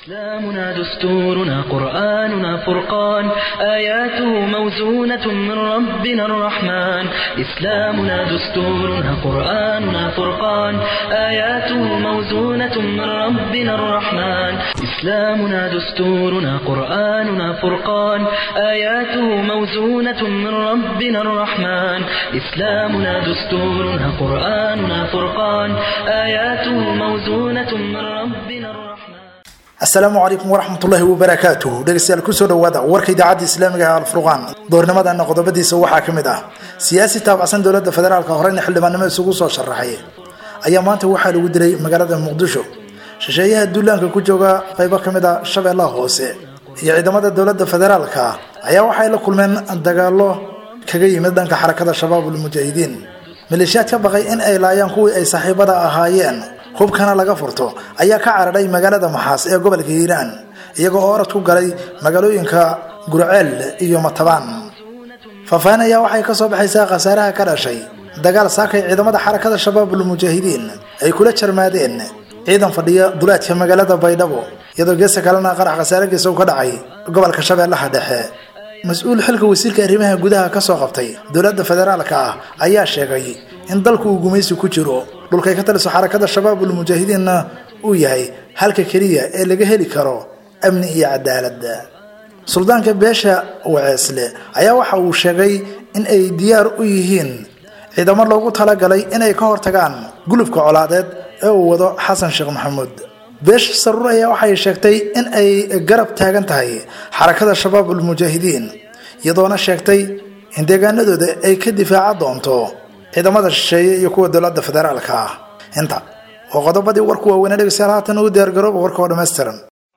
إسلامنا دستورنا قرآننا فرقان آياته موزونة من ربنا الرحمن إسلامنا دستورنا قرآننا فرقان آياته موزونة من ربنا الرحمن إسلامنا دستورنا قرآننا فرقان آياته موزونة من ربنا الرحمن إسلامنا دستورنا قرآننا فرقان آياته موزونة من ربنا الرحمن asalaamu calaykum waraxmatullaahi wabarakaatuh dhegeystayaal kusoo dhawaada warka idaacadda islaamiga ee alfurqaan doornimadana qodobadiisa waxaa ka mid ah siyaasi taabacsan dowladda federaalka horeyna xildhibaannimo isugu soo sharaxay ayaa maanta waxaa lagu dilay magaalada muqdisho shisheeyaha duulaanka ku jooga qaybo ka mid a shabeellaha hoose iyo ciidamada dowladda federaalka ayaa waxay la kulmeen dagaalo kaga yimid dhanka xarakada shabaabul mujaahidiin maleeshiyaad ka baqay in ay laayaan kuwii ay saaxiibada ahaayeen hubkana laga furto ayaa ka cararay magaalada maxaas ee gobolka hiiraan iyagoo oo orad ku galay magaalooyinka gurceel iyo matabaan faahfaahin ayaa waxay ka soo baxaysaa khasaaraha ka dhashay dagaal saakay ciidamada xarakada shabaabul mujaahidiin ay kula jarmaadeen ciidan fadhiya duleedka magaalada baydhabo iyadoo geesta kalena qarax khasaare geesa u ka dhacay gobolka shabeellaha dhexe mas-uul xilka wasiirka arrimaha gudaha ka soo qabtay dowladda federaalka ah ayaa sheegay in dalku uu gumaysi ku jiro dhulkay ka taliso xarakada shabaabul mujaahidiinna uu yahay halka keliya ee laga heli karo amni iyo cadaalad suldaanka beesha waceesle ayaa waxa uu sheegay in ay diyaar u yihiin ciidamo loogu talagalay inay ka hortagaan gulubka colaadeed ee uu wado xasan sheekh maxamuud beesha saruur ayaa waxay sheegtay in ay garab taagan tahay xarakada shabaabul mujaahidiin iyadoona sheegtay in deegaanadooda ay ka difaaca doonto ciidamada shisheeye iyo kuwa dowladda federaalka ah inta oo qodobadii warku waaweynee dhegeystayaal haatan ugu diyaargarooba warka oo dhammaystiran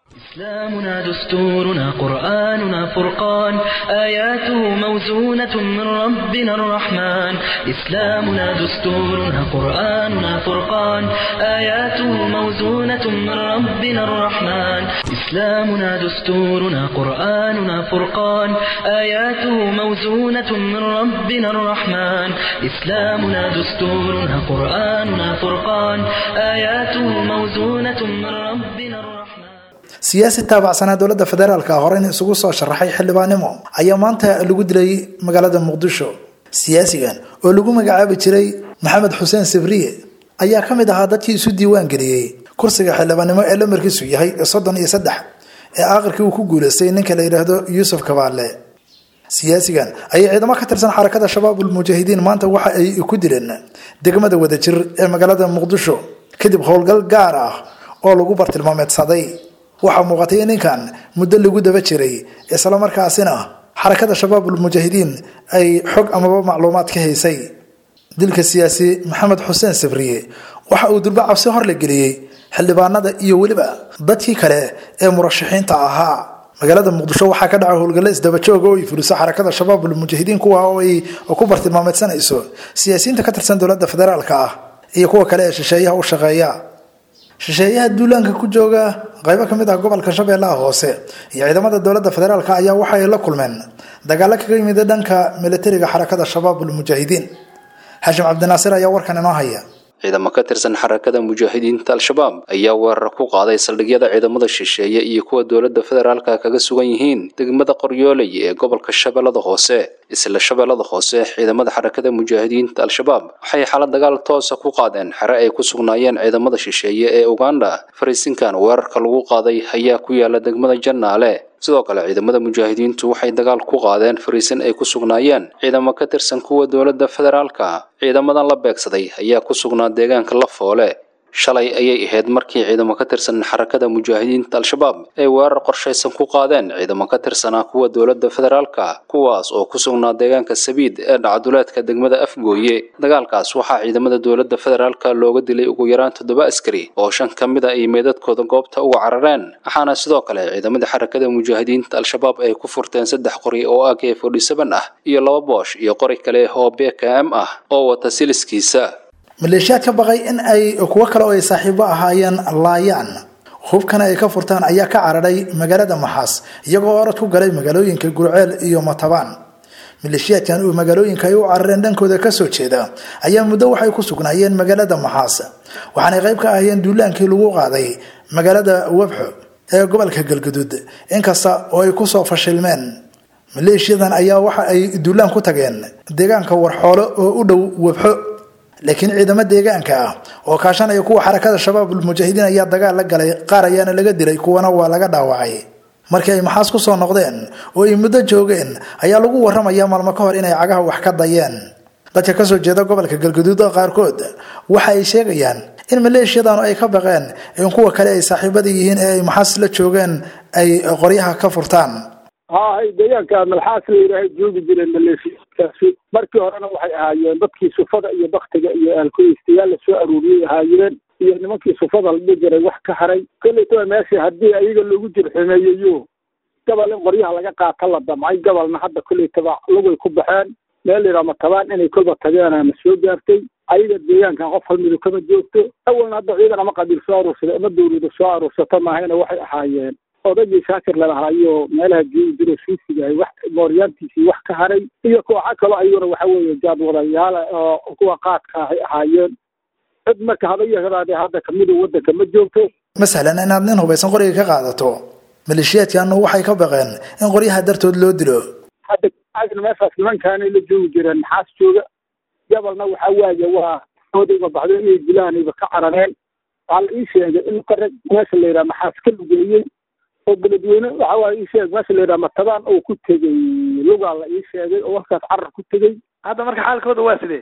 إسلامنا دستورنا قرآننا فرقان آياته موزونة من ربنا الرحمن إسلامنا دستورنا قرآننا فرقان آياته موزونة من ربنا الرحمن إسلامنا دستورنا قرآننا فرقان آياته موزونة من ربنا الرحمن إسلامنا دستورنا قرآننا فرقان آياته موزونة من ربنا الرحمن siyaasi taabacsanaa dowladda federaalka horeyna isugu soo sharaxay xildhibaannimo ayaa maanta lagu dilay magaalada muqdisho siyaasigan oo lagu magacaabi jiray maxamed xuseen sibriye ayaa ka mid ahaa dadkii isu diiwaan geliyey kursiga xildhibaannimo ee lamarkiisu yahay soddon iyo saddex ee aakhirkii uu ku guuleystay ninka la yidhaahdo yuusuf kabaale siyaasigan ayay ciidamo ka tirsan xarakada shabaabul mujaahidiin maanta waxa ay ku dileen degmada wadajir ee magaalada muqdisho kadib howlgal gaar ah oo lagu bartilmaameedsaday waxaa muuqatay in ninkan muddo lagu daba jiray islamarkaasina xarakada shabaabul mujaahidiin ay xog amaba macluumaad ka haysay dilka siyaasi maxamed xuseen sabriye waxa uu durba cabsi hor la geliyey xildhibaanada iyo weliba dadkii kale ee murashaxiinta ahaa magaalada muqdisho waxaa ka dhaca howlgalle isdabajooga oo ay fuliso xarakada shabaabul mujaahidiin kuwa oo ay ku bartilmaameedsanayso siyaasiyiinta ka tirsan dowladda federaalka ah iyo kuwa kale ee shisheeyaha u shaqeeya shisheeyaha duulaanka ku jooga qaybo ka mid ah gobolka shabeellaha hoose iyo ciidamada dowladda federaalk ayaa waxa ay la kulmeen dagaalo kaga yimid dhanka militariga xarakada shabaabul mujaahidiin xashim cabdinaasir ayaa warkan inoo haya ciidamo ka tirsan xarakada mujaahidiinta al-shabaab ayaa weerar ku qaaday saldhigyada ciidamada shisheeye iyo kuwa dowladda federaalka kaga sugan yihiin degmada qoryooley ee gobolka shabeellada hoose isla shabeellada hoose ciidamada xarakada mujaahidiinta al-shabaab waxay xala dagaal toosa ku qaadeen xere ay ku sugnaayeen ciidamada shisheeye ee uganda fariisinkan weerarka lagu qaaday ayaa ku yaala degmada jannaale sidoo kale ciidamada mujaahidiintu waxay dagaal ku qaadeen fariisin ay ku sugnaayeen ciidamo ka tirsan kuwa dowladda federaalka ciidamadan la beegsaday ayaa ku sugnaa deegaanka lafoole shalay ayay ahayd markii ciidamo ka tirsan xarakada mujaahidiinta al-shabaab ay weerar qorshaysan ku qaadeen ciidamo ka tirsanaa kuwa dowladda federaalka kuwaas oo ku sugnaa deegaanka sabiid ee dhacduleedka degmada afgooye dagaalkaas waxaa ciidamada dowladda federaalka looga dilay ugu yaraan toddoba askari oo shan ka mid a ay meedadkooda goobta uga carareen waxaana sidoo kale ciidamada xarakada mujaahidiinta al-shabaab ay ku furteen saddex qori oo ak forty seven ah iyo laba boosh iyo qori kale oo bkm ah oo wata siliskiisa maleeshiyaad ka baqay in ay kuwo kale oo ay saaxiibo ahaayeen laayaan hubkana ay ka furtaan ayaa ka cararay magaalada maxaas iyagoo orad ku galay magaalooyinka gurceel iyo matabaan maleeshiyaadkan uu magaalooyinka ay u carareen dhankooda kasoo jeeda ayaa muddo waxay ku sugnaayeen magaalada maxaas waxaanay qayb ka ahayeen duulaankii lagu qaaday magaalada wabxo ee gobolka galgaduud inkasta oo ay kusoo fashilmeen maleeshiyadan ayaa waxa ay duulaan ku tageen deegaanka warxoolo oo u dhow webxo laakiin ciidamo deegaanka ah oo kaashanaya kuwa xarakada shabaabul mujaahidiin ayaa dagaal la galay qaar ayaana laga dilay kuwana waa laga dhaawacay markii ay maxaas ku soo noqdeen oo ay muddo joogeen ayaa lagu warramaya maalmo ka hor inay cagaha wax ka dayeen dadka kasoo jeeda gobolka galgaduud qaarkood waxa ay sheegayaan in maleeshiyadanu ay ka baqeen in kuwa kale ay saaxiibada yihiin ee ay maxaas la joogeen ay qoryaha ka furtaan hay deegaanka malxaas la yidhaahay joogi jireen maleeshiyaadkaasi markii horena waxay ahaayeen dadkii sufada iyo baktiga iyo aalkoystayaal la soo aruuriyay ahaayeen iyo nimankii sufada la dhihi jiray wax ka haray kollaytaba meesha haddii ayaga loogu jirxumeeyayo gabal in qoryaha laga qaata la damcay gabalna hadda kollaytaba lugay ku baxeen meel layidhaha matabaan inay kolba tageen ama soo gaartay ayaga deegaankan qof hal midu kama joogto awalna hadda ciidan ama qabiil soo aruursada ama dawlada soo aruursato maahayna waxay ahaayeen odagii shaakir lalahaayo meelaha joogi jiro siisigahay wax mooryaantiisii wax ka haray iyo kooxa kaloo ayaguna waxa weeye jaadwadayaala oo kuwa qaadka ahay ahaayeen cid marka hadayahadaade hadda kamidu waddanka ma joogto ma sahlan inaad nin hubaysan qoriga ka qaadato maleeshiyaadkaanu waxay ka baqeen in qoryaha dartood loo dilo hadda agna meeshaas nimankaanay la joogi jireen maxaas jooga gabalna waxa waaye waa odayba baxdo inay dilaanayba ka carareen waxaa la ii sheegay in qarag meesha la yidhaha maxaas ka lugeeyey oo beledweyne waxa waaye ii sheeg meesha la yidhaha matabaan oo ku tegey lugaa la ii sheegay oo halkaas carar ku tegey hadda marka xaalkooda waa sidee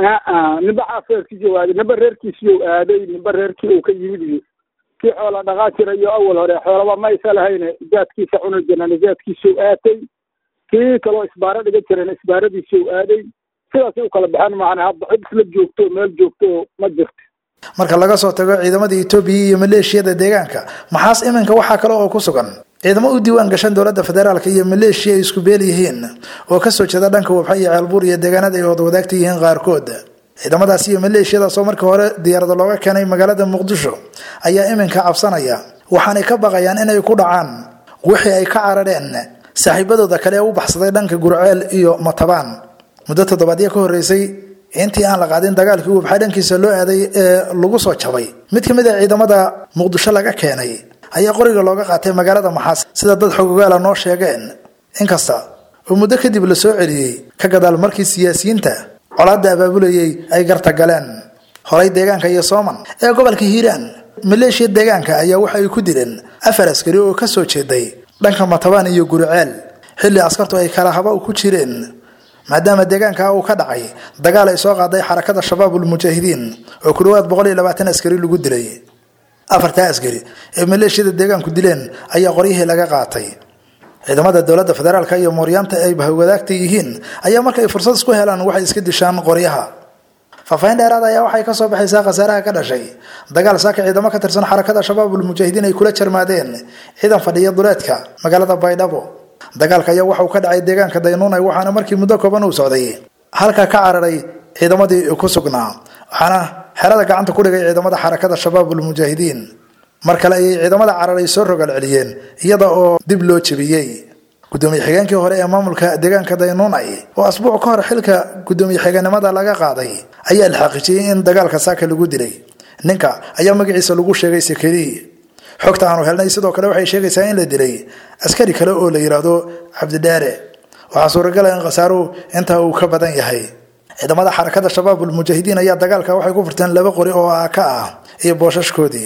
aa ninba xaafeerkiisii waaday ninba reerkiisiiu aaday ninba reerkii uu ka yimid iyo kii xoola dhaqaa jirayo awal hore xoolaba maysa lahayne jaadkiisa cuni jirana jaadkiisuu aatay kii kaloo isbaaro dhiga jirana isbaaradiisuu aaday sidaasay u kala baxeen maana hadda cid isla joogto meel joogto ma jirto marka laga soo tago ciidamada etoobiya iyo maleeshiyada deegaanka maxaas iminka waxaa kale oo ku sugan ciidamo u diiwaan gashan dowladda federaalk iyo maleeshiya ay isku beel yihiin oo kasoo jeeda dhanka wabxa iyo ceelbuur iyo deegaanada ay wada wadaagta yihiin qaarkood ciidamadaas iyo maleeshiyadaas oo markii hore diyaarada looga keenay magaalada muqdisho ayaa iminka cabsanaya waxaanay ka baqayaan inay ku dhacaan wixii ay ka carareen saaxiibadooda kale ee u baxsaday dhanka gurceel iyo matabaan muddo toddobaadyo ka horreysay intii aan la qaadin dagaalkii wabxa dhankiisa loo aaday ee lagu soo jabay mid ka mid a ciidamada muqdisho laga keenay ayaa qoriga looga qaatay magaalada maxaas sida dad xogogaala noo sheegeen inkasta oo muddo kadib la soo celiyey ka gadaal markii siyaasiyiinta colaadda abaabulayay ay garta galeen horay deegaanka iyo sooman ee gobolka hiiraan maleeshiya deegaanka ayaa waxa ay ku dileen afar askari oo ka soo jeeday dhanka matabaan iyo guriceel xilli askartu ay kala haba ku jireen maadaama deegaanka uu ka dhacay dagaal ay soo qaaday xarakada shabaabul mujaahidiin oo ku dhawaad boqol iyo labaatan askari lagu dilay afartaa askari ee maleeshiyada deegaanku dileen ayaa qoryihii laga qaatay ciidamada dowladda federaalk iyo mooryaanta ay bahwadaagta yihiin ayaa marka ay fursad isku helaan waxay iska dishaan qoryaha faahfaahin dheeraad ayaa waxay kasoo baxaysaa khasaaraha ka dhashay dagaal saaka ciidamo ka tirsan xarakada shabaabul mujaahidiin ay kula jarmaadeen ciidan fadhiya duleedka magaalada baydhabo dagaalka ayaa waxauu ka dhacay deegaanka daynuunay waxaana markii muddo kooban uu socday halka ka cararay ciidamadii ku sugnaa waxaana xerada gacanta ku dhigay ciidamada xarakada shabaabul mujaahidiin mar kale ayay ciidamada cararay soo rogaal celiyeen iyada oo dib loo jebiyey gudoomiye xigeenkii hore ee maamulka deegaanka daynuunay oo asbuuc ka hor xilka gudoomiye xigeenimada laga qaaday ayaa la xaqiijiyey in dagaalka saaka lagu dilay ninka ayaa magaciisa lagu sheegay sekeri xogta aanu helnay sidoo kale waxay sheegaysaa in la dilay askari kale oo la yidhaahdo cabdidheere waxaa suuragala in khasaaruhu intaa uu ka badan yahay ciidamada xarakada shabaabul mujaahidiin ayaa dagaalka waxay ku furteen laba qori oo aaka ah iyo boosashkoodii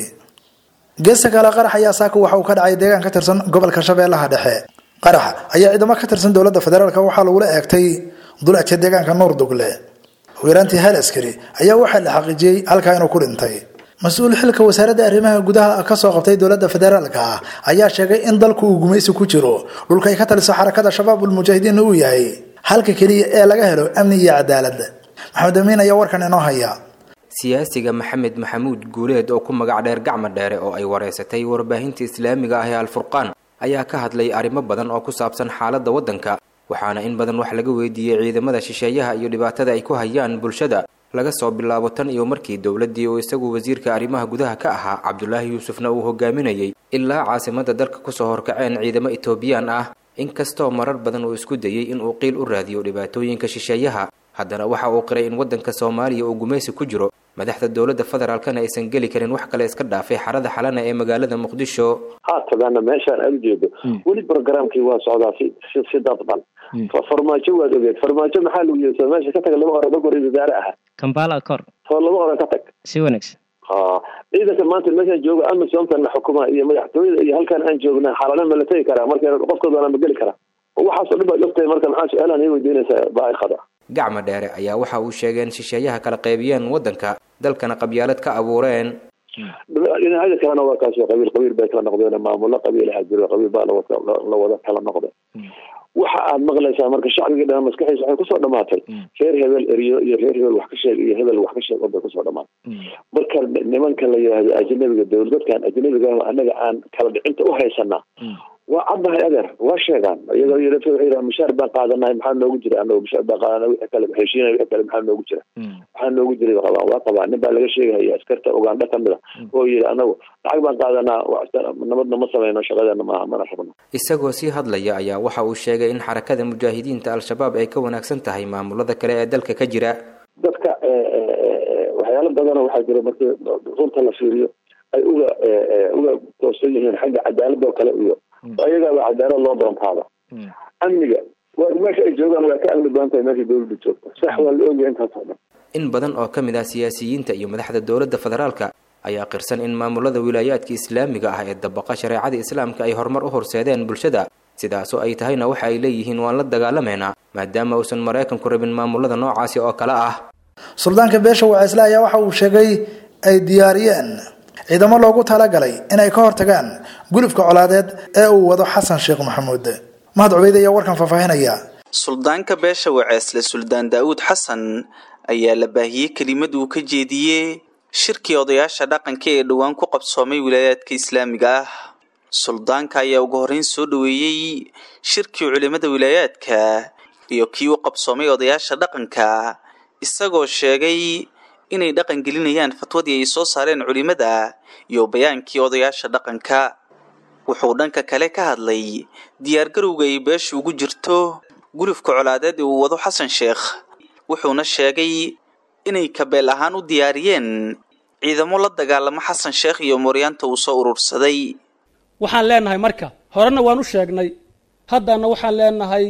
geesta kale qarax ayaa saaka waxa uu ka dhacay deegaan ka tirsan gobolka shabeellaha dhexe qarax ayaa ciidamo ka tirsan dowladda federaalk waxaa lagula eegtay dulaadka deegaanka nuur dugle wiiraantii hal askari ayaa waxaa la xaqiijiyey halkaa inuu ku dhintay mas-uul xilka wasaaradda arrimaha gudaha kasoo qabtay dowladda federaalka ah ayaa sheegay in dalku uu gumaysi ku jiro dhulka ay ka taliso xarakada shabaabul mujaahidiin uu yahay halka keliya ee laga helo amni iyo cadaalad maxamed amiin ayaa warkan inoo haya siyaasiga maxamed maxamuud guuleed oo ku magac dheer gacma dheere oo ay wareysatay warbaahinta islaamiga ah ee alfurqaan ayaa ka hadlay arrimo badan oo ku saabsan xaaladda waddanka waxaana in badan wax laga weydiiyey ciidamada shisheeyaha iyo dhibaatada ay ku hayaan bulshada laga soo bilaabo tan iyo markii dowladdii uu isagu wasiirka arrimaha gudaha ka ahaa cabdulaahi yuusufna uu hogaaminayay ilaa caasimadda dalka kusoo horkaceen ciidamo etoobiyaan ah inkastoo marar badan uu isku dayey inuu qiil u raadiyo dhibaatooyinka shisheeyaha haddana waxa uu qiray in waddanka soomaaliya uu gumaysi ku jiro madaxda dowladda federaalkana aysan geli karin wax kale iska dhaafay xarada xalana ee magaalada muqdisho haatadana meeshaan aad ujeedo weli programkii waa socdaa si si si dadban farmaajo waad ogeed farmaajo maxaa lagu yeesa meesha ka tag laba oran dhog ra-isul wasaare aha kambala kor soo laba oran ka tag si wanaagsan ha ciidanka maanta meeshaan jooga amisomtan la xukumaa iyo madaxtooyada iyo halkaan aan joogna xalana ma la tegi karaa marka qofkooda waana ma geli karaa waxaasoo dhan baad ogtahay marka maxaa su-aalaan ii weydiinaysaa baaikada gacma dheere ayaa waxa uu sheegay in shisheeyaha kala qaybiyeen waddanka dalkana qabyaalad ka abuureen dhinacyada kalena waa kaas qabiil qabiil bay kala noqdeen maamulo qabiilaha jiro qabiil baa la wada kala noqday waxa aad maqlaysaa marka shacbigii dhan maskaxiisa waxay kusoo dhamaatay reer hebel eriyo iyo reer hebel wax ka sheeg iyo hebel wax ka sheeg bay kusoo dhamaatay marka nimanka la yidhaahdo ajnabiga dowlad dadkan ajnabiga anaga aan kala dhicinta u haysanaa waa caddahay adeer waa sheegaan iyagoo yidhahdo waxay yidhaha mushaar baan qaadanahay maxaa noogu jira anagu mushaar baan qaadanay wixii kale heshiinay wixii kale maxaa noogu jira maxaa noogu jiray qabaan waa qabaan nin baa laga sheegahaya askarta ugandha kamid a oo yidhi anagu lacag baan qaadanaa nabadna ma sameyno shaqadeena maaha mana rabno isagoo sii hadlaya ayaa waxa uu sheegay in xarakada mujaahidiinta al-shabaab ay ka wanaagsan tahay maamulada kale ee dalka ka jira dadka waxyaalo badana waxaa jira markii runta la fiiriyo ay uga uga toosan yihiin xagga cadaalada oo kale iyo ayagaaba cadaalad loo doontaada amniga waa meesha ay joogaan waa ka amni badan tahay meesha dowladda joogta sax waa la ogyahay intaas oo dhan in badan oo ka mid ah siyaasiyiinta iyo madaxda dowladda federaalka ayaa qirsan in maamulada wilaayaadka islaamiga ah ee dabaqa shareecada islaamka ay horumar u horseedeen bulshada sidaasoo ay tahayna waxa ay leeyihiin waan la dagaalameynaa maadaama uusan maraykanku rabin maamulada noocaasi oo kale ah suldaanka beesha waceesle ayaa waxa uu sheegay ay diyaariyeen ciidamo loogu talagalay inay ka hortagaan gulufka colaadeed ee uu wado xasan sheekh maxamuud mahad cubeyd ayaa warkan faahfaahinaya suldaanka beesha waceesle suldaan daa'uud xasan ayaa la baahiyey kelimad uu ka jeediyey shirkii odayaasha dhaqanka ee dhowaan ku qabsoomay wilaayaadka islaamiga ah suldaanka ayaa ugu horreyn soo dhoweeyey shirkii culimada wilaayaadka iyo kii u qabsoomay odayaasha dhaqanka isagoo sheegay inay dhaqan gelinayaan fatwadii ay soo saareen culimada iyo bayaankii odayaasha dhaqanka wuxuu dhanka kale ka hadlay diyaargarowga ay beesha ugu jirto gulufka colaadeed ee uu wado xasan sheekh wuxuuna sheegay inay kabeel ahaan u diyaariyeen ciidamo la dagaalamo xasan sheekh iyo mooryaanta uu soo urursaday waxaan leenahay marka horena waan u sheegnay haddana waxaan leenahay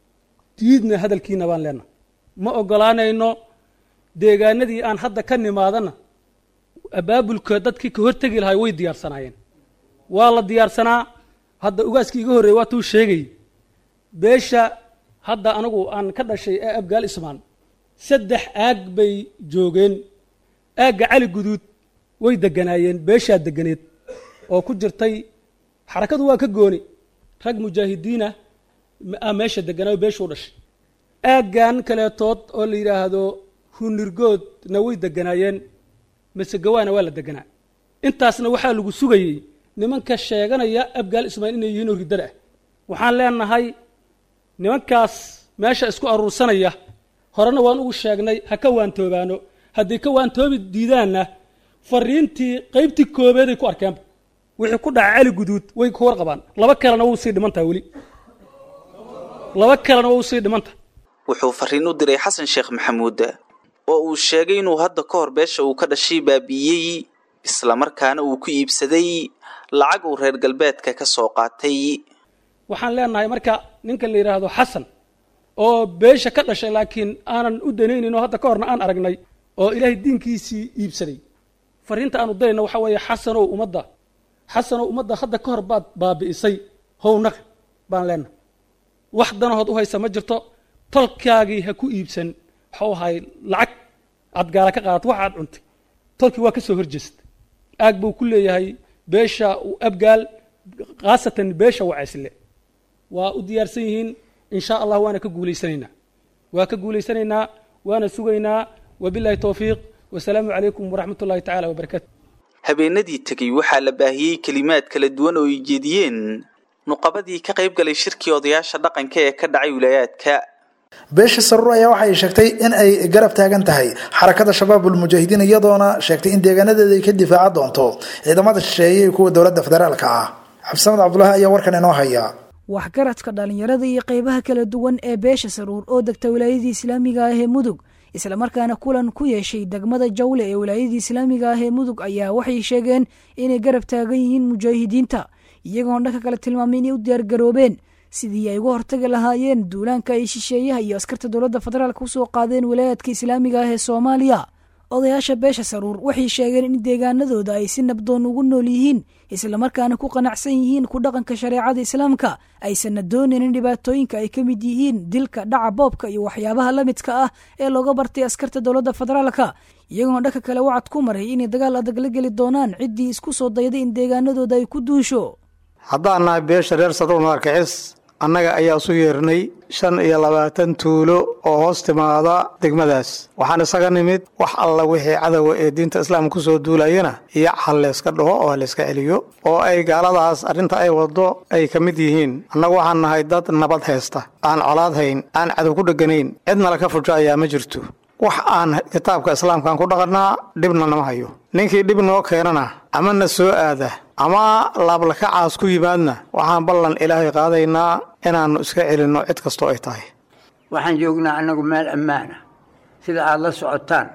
diidna hadalkiina baan leenahay ma ogolaanayno deegaanadii aan hadda ka nimaadana abaabulka dadkii ka hortegi lahay way diyaarsanaayeen waa la diyaarsanaa hadda ugaaskii iga horreeyey waa tuu sheegay beesha hadda anigu aan ka dhashay ee abgaal ismaan saddex aag bay joogeen aagga cali guduud way deganaayeen beeshaa deganeed oo ku jirtay xarakadu waa ka gooni rag mujaahidiinah a meesha deganaayo beeshuu dhashay aaggan kaleetood oo la yidhaahdo hunirgoodna way deganaayeen masegawaana waa la deganaa intaasna waxaa lagu sugayey nimanka sheeganaya abgaal ismaail inay yihiin oo riddada ah waxaan leenahay nimankaas meesha isku aruursanaya horena waan ugu sheegnay ha ka waantoobaano hadday ka waantoobi diidaanna fariintii qaybtii koobeeday ku arkeenba wixii ku dhaca cali guduud way ka warqabaan laba kalena wuu sii dhimantaha weli laba kalena waa usii dhimantaha wuxuu fariin u diray xasan sheekh maxamuud oo uu sheegay inuu hadda ka hor beesha uu ka dhashay baabi'iyey islamarkaana uu ku iibsaday lacag uu reer galbeedka ka soo qaatay waxaan leenahay marka ninka la yidhaahdo xasan oo beesha ka dhashay laakiin aanan u danaynin oo hadda ka horna aan aragnay oo ilaahay diinkiisii iibsaday fariinta aanu dirayna waxa weeye xasanow ummadda xasanow ummadda hadda ka hor baad baabi'isay hownaq baan leenahay wax danahood u haysa ma jirto tolkaagii ha ku iibsan waxau ahay lacag aad gaala ka qaadato wax aad cuntay tolkii waa ka soo horjeesta aag buu ku leeyahay beesha abgaal khaasatan beesha wacaysle waa u diyaarsan yihiin in sha allah waana ka guulaysanaynaa waa ka guulaysanaynaa waana sugaynaa wabilahi towfiiq wasalaamu calaykum waraxmat ullahi tacala wabarakatu habeenadii tegey waxaa la baahiyey kelimaad kala duwan oo ay jeediyeen nuqabadii ka qayb galay shirkii odayaasha dhaqanka ee ka dhacay wilaayaadka beesha saruur ayaa waxa ay sheegtay in ay garab taagan tahay xarakada shabaabul mujaahidiin iyadoona sheegtay in deegaanadeeda ay ka difaaca doonto ciidamada shisheeye iyo kuwa dowladda federaalka ah cabdisamad cabdulaahi ayaa warkan inoo haya waxgaradka dhallinyarada iyo qaybaha kala duwan ee beesha saruur oo degta wilaayadii islaamiga ah ee mudug islamarkaana kulan ku yeeshay degmada jawle ee wilaayadii islaamiga ah ee mudug ayaa waxay sheegeen inay garab taagan yihiin mujaahidiinta iyagoon dhanka kale tilmaamay inay u diyaargaroobeen sidii ay uga hortagi lahaayeen duulaanka ay shisheeyaha iyo askarta dowladda federaalk usoo qaadeen wilaayaadka islaamiga ah ee soomaaliya odayaasha beesha saruur waxay sheegeen in deegaanadooda ay si nabdoon ugu nool yihiin islamarkaana ku qanacsan yihiin ku dhaqanka shareecada islaamka aysanna doonaynin dhibaatooyinka ay ka mid yihiin dilka dhaca boobka iyo waxyaabaha la midka ah ee looga bartay askarta dowladda federaalka iyagoona dhanka kale wacad ku maray inay dagaal adag la geli doonaan ciddii isku soo dayday in deegaanadooda ay ku duusho haddaan nahay beesha reer saruur madarkicis annaga ayaa isu yeernay shan iyo labaatan tuulo oo hoos timaada degmadaas waxaan isaga nimid wax alla wixii cadowa ee diinta islaamka kusoo duulayana iyo hal layska dhaho oo halayska celiyo oo ay gaaladaas arrinta ay waddo ay ka mid yihiin annagu waxaan nahay dad nabad haysta aan colaad hayn aan cadow ku dheganayn cidna laka fujo ayaa ma jirto wax aan kitaabka islaamkaan ku dhaqannaa dhibna nama hayo ninkii dhib noo keenana ama na soo aada ama laablakacaas ku yimaadna waxaan ballan ilaahay qaadaynaa inaannu iska celinno cid kastoo ay tahay waxaan joognaa annagu meel ammaana sida aad la socotaan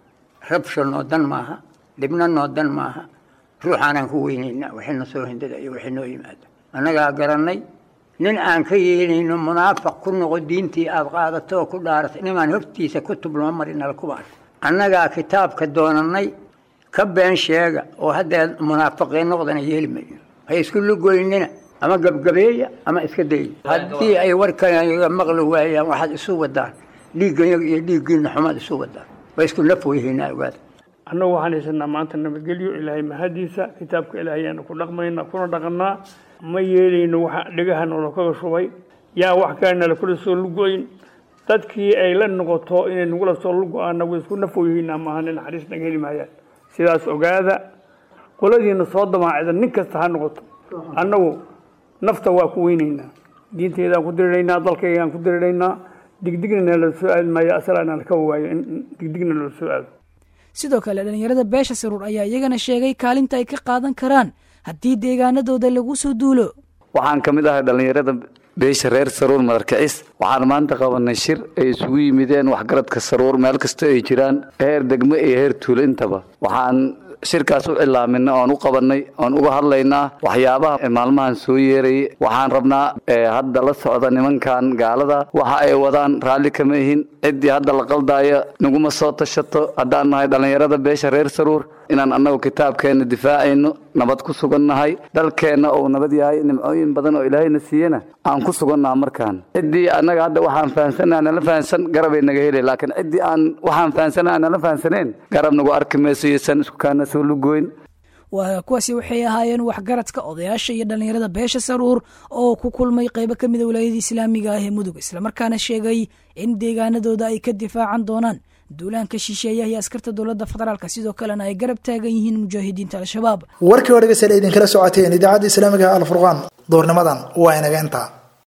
rabsha noo dan maaha dhibna noo dan maaha ruuxaanaan ku weynayna wixina soo hindada iyo wixii noo yimaada annagaa garannay nin aan ka yeelayno munaafaq ku noqo diintii aad qaadato oo ku dhaaratay nimaan hortiisa kutub loo marinala kubaas annagaa kitaabka doonannay ka been sheega oo haddee munaafiqiin noqdana yeeli mayno hay isku lugoynina ama gabgabeeya ama iska daya haddii ay warkanaga maqli waayaan waxaad isu wadaan dhiigganyaga iyo dhiiggiina xumaad isu wadaan waa isku naf weyhaynaa ogaada annagu waxaan haysanaa maanta nabadgelyo ilaahay mahadiisa kitaabka ilaahayaanu ku dhaqmayna kuna dhaqannaa ma yeelayno waxa dhegaha noola kaga shubay yaa wax kale nala kula soo lugoyn dadkii ay la noqoto inay nagula soo lugo-aan nagu isku naf weyhaynaa maaha naxariis naga heli maayaan sidaas ogaada qoladiina soo damaacida nin kasta ha noqoto annagu nafta waa ku weynaynaa diinteedaan ku diriraynaa dalkaygaan ku diriraynaa digdigna nala soo aadi maayo asalaana ka waayo in digdigna nala soo aado sidoo kale dhallinyarada beesha saruur ayaa iyagana sheegay kaalinta ay ka qaadan karaan haddii deegaanadooda lagu soo duulo waxaan ka mid ahay dhallinyarada beesha reer saruur madarkicis waxaan maanta qabanay shir ay isugu yimideen waxgaradka saruur meel kasta ay jiraan heer degmo iyo heer tuulo intaba waxaan shirkaas u cilaaminay oon u qabanay oon uga hadlaynaa waxyaabaha maalmahan soo yeerayay waxaan rabnaa hadda la socda nimankan gaalada waxa ay wadaan raalli kama ihin ciddii hadda la qaldaayo naguma soo tashato haddaan nahay dhallinyarada beesha reer saruur inaan annagu kitaabkeenna difaacayno nabad ku sugannahay dalkeenna uu nabad yahay nimcooyin badan oo ilaahayna siiyena aan ku sugannaha markaan ciddii annaga hadda waxaan fahansannaha nala fahansan garabay naga helay laakiin ciddii aan waxaan fahansannaha nala fahansaneen garab nagu arki mayso iyosan isku kaana soo lugoyn waa kuwaasi waxay ahaayeen waxgaradka odayaasha iyo dhallinyarada beesha saruur oo ku kulmay qaybo ka mida wilaayada islaamiga ah ee mudug islamarkaana sheegay in deegaanadooda ay ka difaacan doonaan duulaanka shisheeyaha iyo askarta dowladda federaalka sidoo kalena ay garab taagan yihiin mujaahidiinta al-shabaab warkii oo dhegeystayaal idinkala socoteen idaacadda islaamiga alfurqaan doornimadan waa inaga intaa